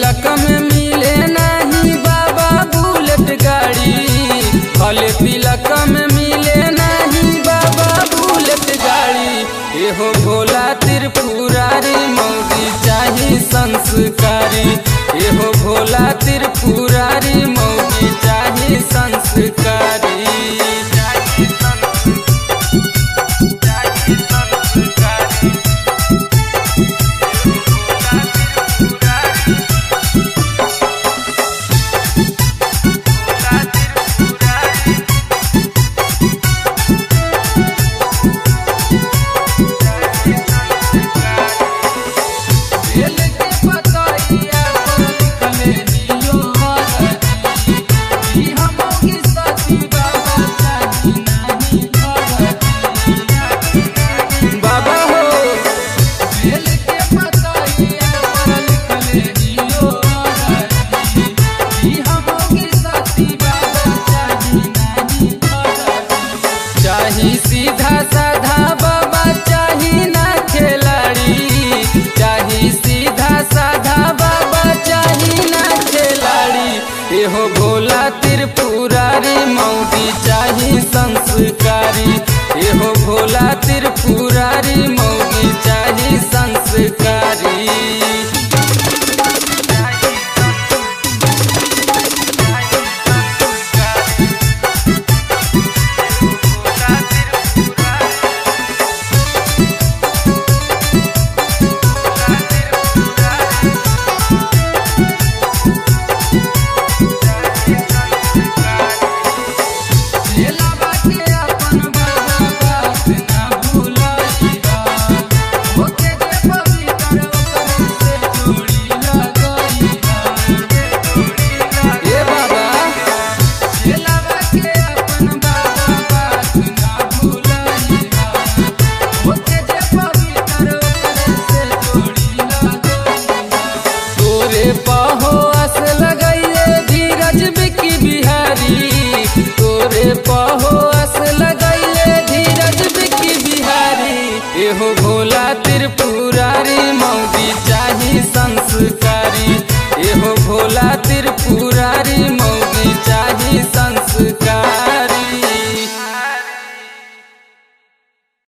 तिलक में मिले नहीं बाबा बुलेट गाड़ी भले तिलक में मिले नहीं बाबा बुलेट गाड़ी एहो भोला त्रिपुरारी मौगी चाही संस्कारी एहो भोला त्रिपुरारी मौगी चाही संस्कारी चाही संस- चाही संस्कारी बेल के पतइया पर लिखले दियो हरदी ई हमोगी सती बाबा चाही नाही हरदी बाबा हो बेल के पतइया पर लिखले दियो हरदी ई हमोगी सती बाबा चाही नाही हरदी चाही सीधा साधा बाबा चाही ना खिलाड़ी चाही सीधा साधा बाबा चाही ना खिलाड़ी एहो भोला त्रिपुरारी मौगी चाही संस्कारी एहो भोला त्रिपुरारी मौगी चाही संस्कारी चेला बाटे अपन बाबा बात ना भूलइहा ओके जे पवित्र ओकरे से जोड़ी लगइहा ए बाबा चेला बाटे अपन बाबा बात ना भूलइहा ओके जे पवित्र ओकरे से जोड़ी लगइहा तोरे पाहो अस लगाइए धीरज बिकी बिहारी तोरे पाहो अस लगाइए धीरज बिकी बिहारी एहो भोला त्रिपुर